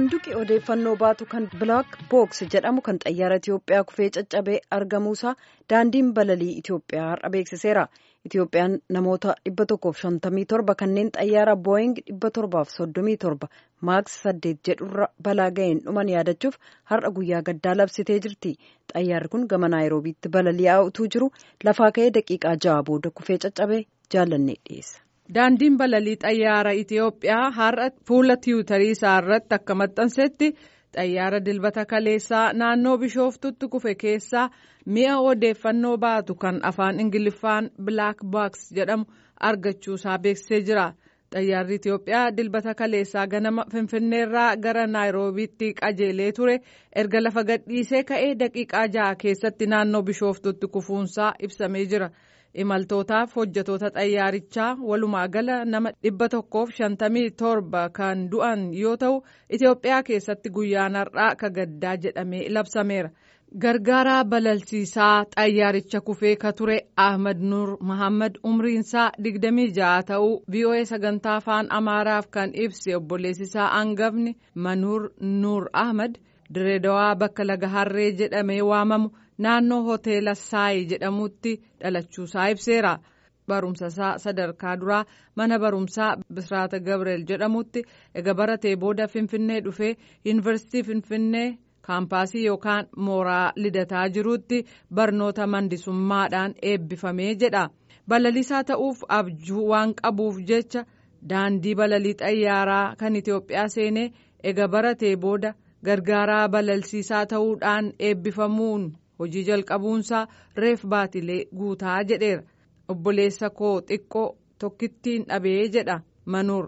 saanduqi odeeffannoo baatu kan bilaak books jedhamu kan xayyaara Itiyoophiyaa kufee caccabee argamuusaa daandiin balalii Itiyoophiyaa har'a beeksiseera. Itiyoophiyaan namoota 157 kanneen xayyaara booying 737 maaks 8 jedhurra balaa ga'een dhuman yaadachuuf har'a guyyaa gaddaa labsitee jirti. Xayyaarri kun gama naayiroobiitti balali'aa utuu jiru lafaa ka'ee daqiiqaa ja'a booda kufee caccabee jaalannee dhiyeessa. Daandiin balalii xayyaara Itiyoophiyaa har'a fuula tiwutarii isaa irratti akka maxxansetti xayyaara dilbata kaleessaa naannoo bishooftutti kufe keessaa mi'a odeeffannoo baatu kan afaan ingiliffaan bilaak baaks jedhamu argachuusaa beeksisee jira. Xayyaarri Itiyoophiyaa dilbata kaleessaa ganama Finfinneerraa gara Naayiroobiitti qajeelee ture erga lafa gadhiisee ka'ee daqiiqaa ja'a keessatti naannoo bishooftutti kufuunsaa ibsamee jira. imaltootaaf hojjetoota xayyaarichaa walumaa gala nama dhibba tokkoof shantamii torba kan du'an yoo ta'u Itiyoophiyaa keessatti guyyaan har'aa ka gaddaa jedhamee labsameera. Gargaaraa balalsiisaa xayyaaricha kufee ka ture Ahmad Nuur Muhammad umriinsaa digdamii ja'a ta'uu VOA sagantaa afaan Amaaraaf kan ibse obboleessisaa hangafni Manuur Nuur Ahmad Direedawaa bakka laga harree jedhamee waamamu. naannoo hoteela saayi jedhamutti dhalachuusaa ibseera barumsasaa sadarkaa duraa mana barumsaa bisraata gabriel jedhamutti ega baratee booda finfinnee dhufee yuunivarsiitii finfinnee kaampaasii yookaan mooraa lidataa jirutti barnoota mandisummaadhaan eebbifamee jedha balalisaa ta'uuf abjuu waan qabuuf jecha daandii balalii xayyaaraa kan itiyoophiyaa seenee ega baratee booda gargaaraa balalsiisaa ta'uudhaan eebbifamuun. hojii jalqabuunsaa reef baatilee guutaa jedheera obboleessa koo xiqqoo tokkittiin dhabee jedha manuur.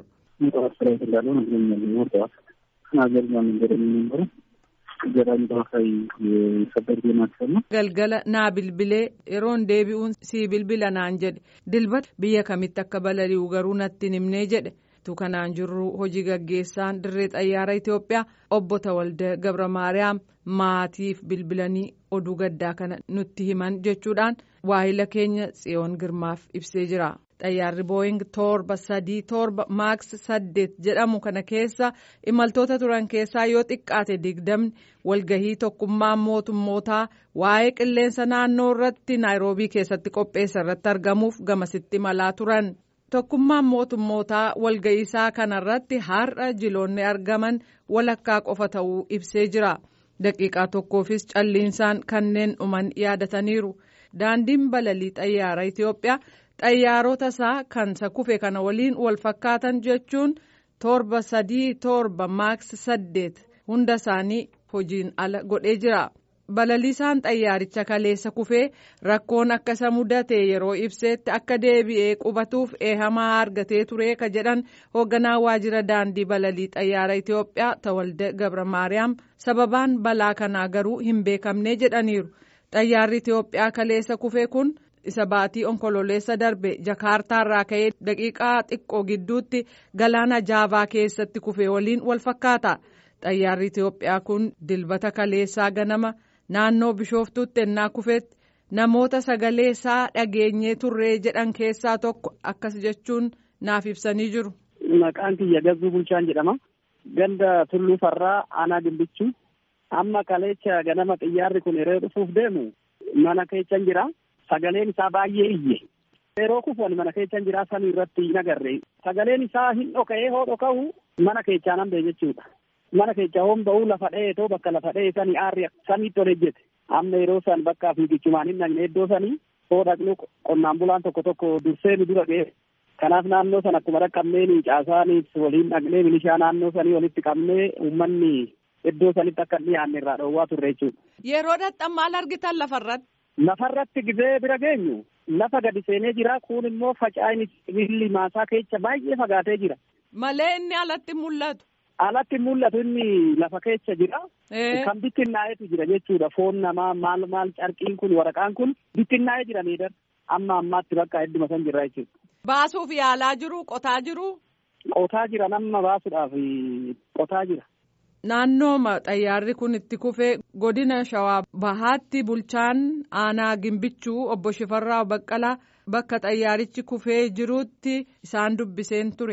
galgala naa bilbilee yeroon deebi'uun sii bilbila naan jedhe dilbata biyya kamitti akka balali'u garuu natti himnee jedhe. tu kanaan jirru hojii gaggeessaan dirree xayyaara Itiyoophiyaa obbo Tawalda Gabra Maariyaam maatiif bilbilanii oduu gaddaa kana nutti himan jechuudhaan waahila keenya tsiyoon girmaaf ibsee jira. Xayyaarri booying torba sadii torba maaks saddeet jedhamu kana keessa imaltoota turan keessaa yoo xiqqaate digdamni walgahii tokkummaa mootummootaa waa'ee qilleensa naannoo irratti naayiroobii keessatti qopheessa irratti argamuuf gamasitti imalaa turan. tokkummaan mootummootaa walga'iisaa kanarratti har'a jiloonni argaman walakkaa qofa ta'uu ibsee jira daqiiqaa tokkoofis calliinsaan kanneen dhuman yaadataniiru daandiin balalii xayyaara itiyoophiyaa xayyaarota isaa kan kufe kana waliin wal fakkaatan jechuun torba sadii torba maaks saddeet hunda isaanii hojiin ala godhee jira. balaliisaan xayyaaricha kaleessa kufee rakkoon akka isa mudate yeroo ibseetti akka deebi'ee qubatuuf eehamaa argatee ture ka jedhan hoogganaa waajjira daandii balalii xayyaara Itiyoophiyaa Tawalde Gabra Maariyaam sababaan balaa kanaa garuu hin beekamne jedhaniiru xayyaarri Itiyoophiyaa kaleessa kufee kun isa baatii onkololeessa darbe jakaartaarraa ka'ee daqiiqaa xiqqoo gidduutti galaana jaavaa keessatti kufee waliin wal fakkaata xayyaarri Itiyoophiyaa kun dilbata kaleessaa ganama. naannoo bishooftuutti ennaa kufeetti namoota sagalee isaa dhageenyee turree jedhan keessaa tokko akkas jechuun naaf ibsanii jiru. Maqaan kiyya Gazzuu Bulchaan jedhama. Ganda Tulluu Farraa Aanaa Gimbichuu. Amma kaleecha ganama xiyyaarri kun yeroo dhufuuf deemu mana keechan jira. Sagaleen isaa baay'ee iyye. Yeroo kufuun mana keechan jira samii irratti hin agarre. Sagaleen isaa hin dhoka'ee hoo dhoka'u mana keechaan hambee jechuudha. mana keessa hoon ba'uu lafa dheetoo bakka lafa dhee sanii aarri samiitti ol ejjete amma yeroo san bakka fiigichumaan hin dhaqne iddoo sanii hoo dhaqnu qonnaan bulaan tokko tokko dursee nu dura ga'e kanaaf naannoo san akkuma dhaqqabnee ni caasaaniif waliin dhaqnee milishaa naannoo sanii walitti qabnee uummanni iddoo sanitti akka hin dhiyaanne irraa dhoowwaa turre jechuudha. Yeroo dhaqxan maal argitan lafarratti? Lafarratti gizee bira geenyu lafa gadi seenee jira kun immoo faca'ini sibiilli maasaa keessa baay'ee fagaatee jira. Malee inni alatti mul'atu. alatti mul'atu inni lafa keessa jira. Kan bittinnaa'etu jira jechuudha. Foon namaa maal maal carqiin kun waraqaan kun bittinnaa'ee jira miidhar. Amma ammaatti bakka hedduma san jirra jechuudha. Baasuuf yaalaa jiru qotaa jiru. Qotaa jira nama baasuudhaaf qotaa jira. Naannoo xayyaarri kun itti kufee godina shawaa bahaatti bulchaan aanaa gimbichuu obbo Shifarraa Baqqalaa bakka xayyaarichi kufee jirutti isaan dubbiseen ture.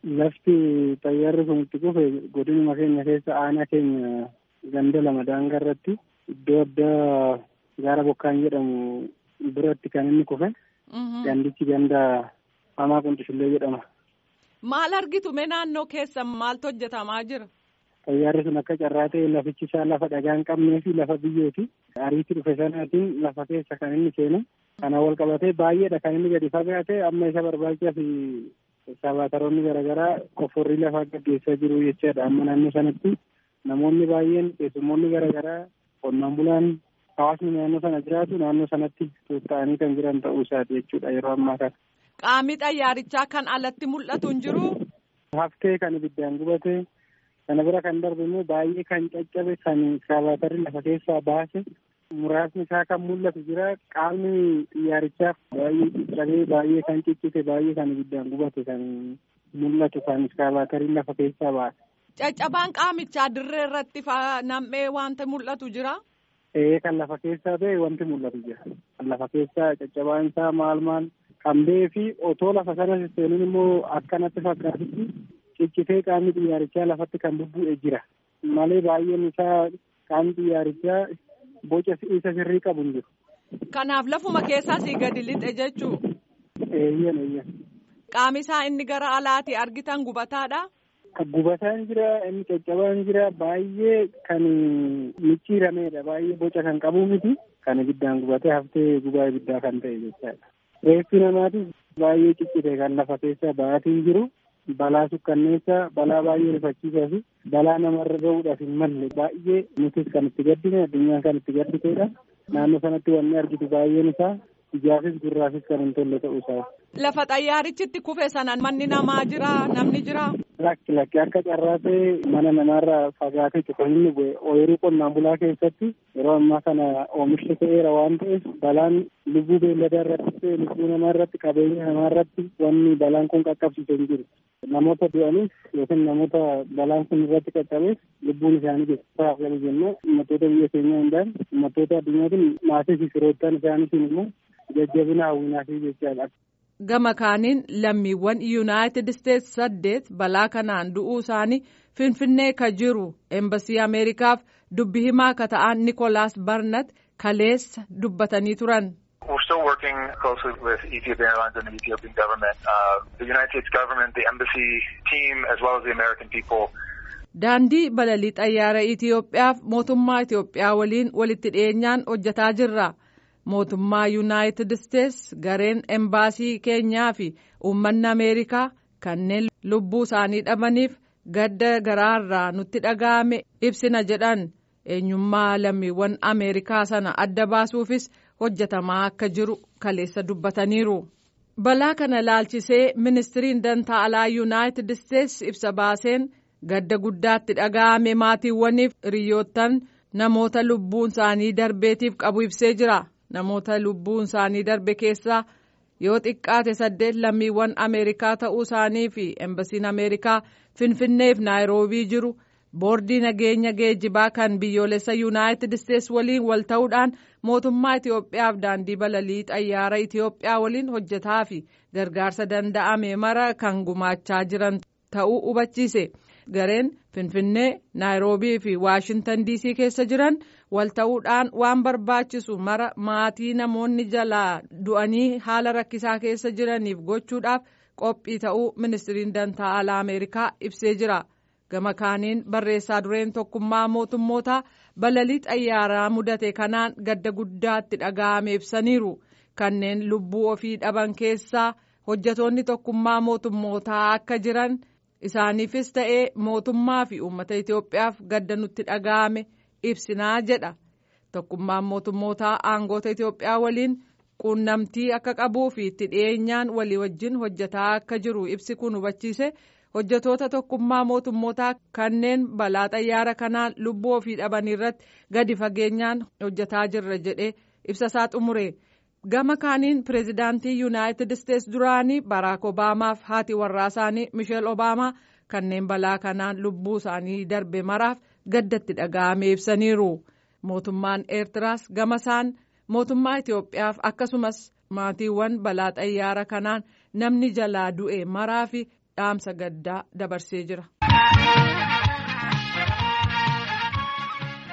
Lafti xayyaarri kun itti kufe godinuma keenya keessa aanaa keenya ganda lama daangaa irratti iddoo addaa gaara bokkaan jedhamu biratti kan inni kufe. Gandichi ganda hamaa quncishullee jedhama. Maal argitu mee naannoo keessa maaltu hojjetamaa jira? Xayyaarri sun akka carraa ta'e lafichi isaa lafa dhagaa hin qabnee fi lafa biyyooti. Ariitti dhufe sanaatiin lafa keessa kan inni seenu. Kana wal qabatee baay'eedha kan inni gadi fagaate amma isa barbaachisaa fi sabaataroonni garaagaraa qofforrii lafaa gaggeessaa jiru jechaadha. Amma naannoo sanatti namoonni baay'een keessummoonni garaagaraa qonnaan bulaan hawaasni naannoo sana jiraatu naannoo sanatti tuuta'anii kan jiran ta'uu isaati jechuudha yeroo ammaa kana. Qaamni xayyaarichaa kan alatti mul'atu hin jiru. Haftee kan ibiddaan gubate kana bira kan darbe immoo baay'ee kan caccabe kan saabaatarri lafa keessaa baase muraasni isaa kan mul'atu jira qaamni xiyyaarichaaf baay'ee caccabee baay'ee kan ciccite baay'ee kan ibiddaan gubate kan mul'atu kan saabaatarri lafa keessaa baase. Caccabaan qaamichaa dirree irratti nam'ee wanta mul'atu jira. Ee kan lafa keessaa ta'e wanti mul'atu jira. Kan lafa keessaa caccabaan isaa maal maal kan ba'ee fi otoo lafa sana seenuun immoo akkanatti fakkaatutti ciccitee qaamni xiyyaarichaa lafatti kan bubbu'e jira. Malee baay'een isaa qaamni xiyyaarichaa boca isa sirrii qabu hin jiru. Kanaaf lafuma keessaa sii gadi lixe jechuu. Eeyyan eeyyan. Qaami isaa inni gara alaati argitan gubataadha. Gubataan jira inni caccabaan jira baay'ee kan micciirameedha baay'ee boca kan qabu miti kan ibiddaan gubatee haftee gubaa ibiddaa kan ta'e jechaadha. Reeffi namaatis baay'ee ciccite kan lafa keessa ba'aatiin jiru balaa sukkanneessaa balaa baay'ee rifachiisaa fi balaa namarra gahuudhaaf hin malle baay'ee nutis kan itti gaddine addunyaan kan itti gadditeedha. Naannoo sanatti wanni argitu baay'een isaa ijaafis gurraafis kan hin tolle ta'uu isaa. Lafa xayyaarichitti kufe sana manni namaa jira namni jira. Lakki lakki akka carraa ta'e mana namaarraa fagaatee cufa inni bu'e ooyiruu qonnaan bulaa keessatti yeroo ammaa kana oomishni ta'eera waan ta'eef balaan lubbuu beelladaa irratti ta'e lubbuu namaa irratti qabeenya namaa irratti wanni balaan kun qaqqabsiise hin jiru. Namoota du'aniif yookiin namoota balaan kun irratti qaqqabeef lubbuun isaanii geessisaa galu jennee uummattoota biyya keenyaa hundaan uummattoota addunyaatiin maatii fi firoottan isaaniitiin immoo jajjabina hawwinaa fi jechaadha. Gama kaaniin lammiiwwan yuunaayitid isteetsi saddeet balaa kanaan du'uu isaanii finfinnee ka jiru eembasii ameerikaaf dubbi himaa ka ta'an nikolaas barnat kaleessa dubbatanii turan. We're still working closely with Ethiopian Airlines and the Ethiopian government, uh, the United States government, the embassy team, as well as the American people. Daandii balalii xayyaara Itoophiyaaf mootummaa Itoophiyaa waliin walitti dhiyeenyaan hojjetaa jirra. mootummaa yuunaayitid isteetsi gareen embaasii keenyaa fi uummanni ameerikaa kanneen lubbuu isaanii dhabaniif gadda garaarraa nutti dhaga'ame ibsina jedhan eenyummaa lammiiwwan ameerikaa sana adda baasuufis hojjetamaa akka jiru kaleessa dubbataniiru. balaa kana laalchisee ministiriin dantaa alaa yuunaayitid isteetsi ibsa baaseen gadda guddaatti dhaga'ame maatiiwwaniif hiriyoottan namoota lubbuun isaanii darbeetiif qabu ibsee jira. namoota lubbuun isaanii darbe keessaa yoo xiqqaate saddeet lammiiwwan ameerikaa ta'uu isaanii fi embasiin ameerikaa finfinneef naayiroobii jiru boordii nageenya geejjibaa kan biyyoolessa yuunaayitid isteetsi waliin wal ta'uudhaan mootummaa itiyoophiyaaf daandii balalii xayyaara itiyoophiyaa waliin hojjetaa fi gargaarsa danda'ame mara kan gumaachaa jiran ta'uu hubachiise gareen finfinnee naayiroobii fi waashintan diisii keessa jiran wal ta'uudhaan waan barbaachisu mara maatii namoonni jalaa du'anii haala rakkisaa keessa jiraniif gochuudhaaf qophii ta'uu ministiriin dantaa alaa ameerikaa ibsee jira gama kaaniin barreessaa dureen tokkummaa mootummootaa balalii xayyaaraa mudate kanaan gadda guddaatti dhaga'ame ibsaniiru kanneen lubbuu ofii dhaban keessaa hojjetoonni tokkummaa mootummootaa akka jiran isaaniifis ta'ee mootummaa fi uummata itiyoophiyaaf gadda nutti dhaga'ame. ibsinaa jedha tokkummaan mootummootaa aangoota itiyoophiyaa waliin quunnamtii akka qabuu fi itti dhiyeenyaan walii wajjin hojjetaa akka jiru ibsi kun hubachiise hojjetoota tokkummaa mootummootaa kanneen balaa xayyaara kanaan lubbuu ofii dhaban irratti gadi fageenyaan hojjetaa jirra jedhee ibsasaa xumure gama kaaniin pireezidaantii yuunaayitid isteetsi duraanii baraak obaamaaf haati warraa isaanii misheel obaamaa kanneen balaa kanaan lubbuu isaanii darbe maraaf. gaddatti dhaga'ame ibsaniiru mootummaan eertiraas gama isaan mootummaa itiyoophiyaaf akkasumas maatiiwwan balaa xayyaara kanaan namni jalaa du'e maraa fi dhaamsa gaddaa dabarsee jira.